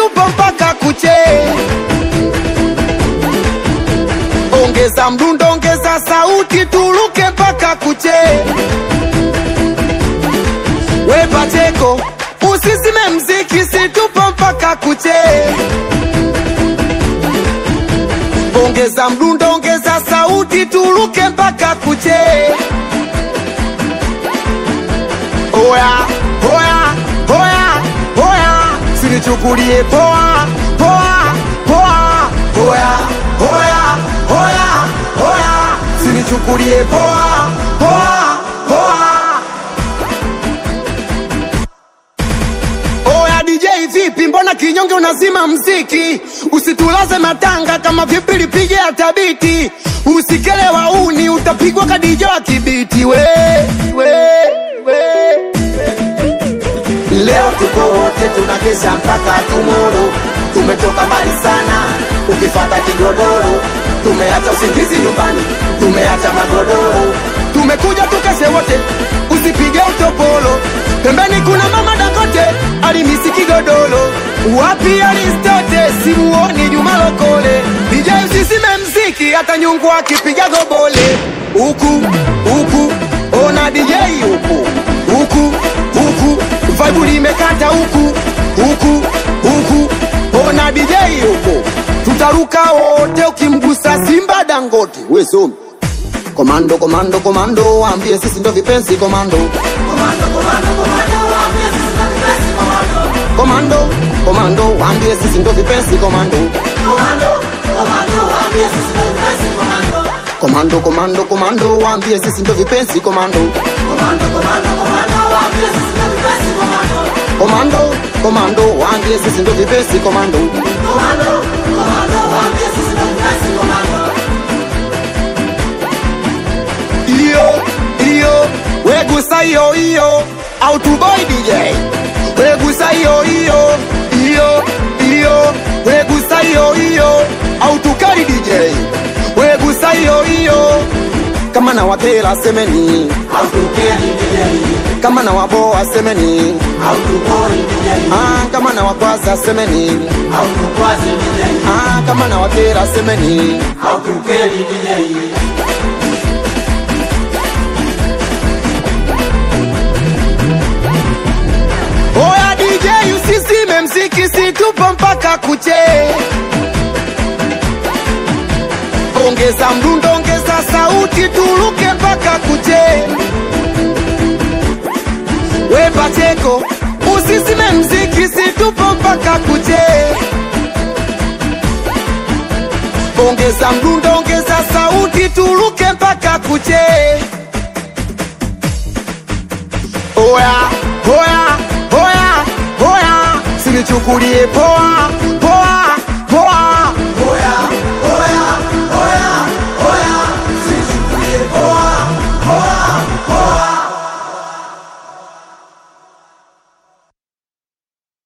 tupo mpaka kuche. Ongeza mdundo, ongeza sauti, turuke mpaka kuche. We Pacheko, usisime mziki, si tupo mpaka kuche. Ongeza mdundo, ongeza sauti, turuke mpaka kuche. Oya, oya, oya, oya, sinichukulie poa, poa, poa. Oya, oya, oya, oya, sinichukulie poa, poa, poa. Oya DJ vipi, mbona kinyonge unazima mziki? Usitulaze matanga kama vipi lipige hata biti. Usikele wauni utapigwa kadijo wa kibiti we, we, we. Leo tuko wote tunakesha mpaka tumoro, tumetoka mbali sana, ukifata kigodoro, tumeacha usingizi nyumbani, tumeacha magodoro. Tumekuja tukeshe wote, usipige utopolo. Pembeni kuna mama Dangote alimisi kigodoro. Wapi Aristote simuoni Juma Lokole. DJ usisime mziki hata nyungu akipiga gobole. Huku huku ona DJ huku huku huku vibe limekata huku huku huku ona DJ huku tutaruka wote ukimgusa Simba Dangote we somi Komando, komando, komando, waambie sisi ndo vipenzi komando. Komando, komando, waambie sisi ndo vipenzi komando. Komando, komando, komando, waambie sisi ndo vipenzi komando. Komando, komando, waambie sisi ndo vipenzi komando. Iyo, iyo, wegusa iyo iyo, autoboy DJ. Wegusa iyo iyo, iyo, iyo, wegusa iyo iyo, autukari DJ. Wegusa iyo iyo, kama na watela semeni, Hautukeri DJ, kama na waboa semeni, hautukori DJ, ah, kama na wakwaza semeni, hautukwazi DJ, ah, kama na watela semeni. hautukeri DJ. Oya DJ usisime mziki situpo mpaka kuche. Ongeza mdundo, ongeza sauti, turuke mpaka kuche. We Pacheko, usisime mziki situpo mpaka kuche. Ongeza mdundo, ongeza sauti, turuke mpaka kuche. Oya, oya, oya, oya, sinichukulie poa,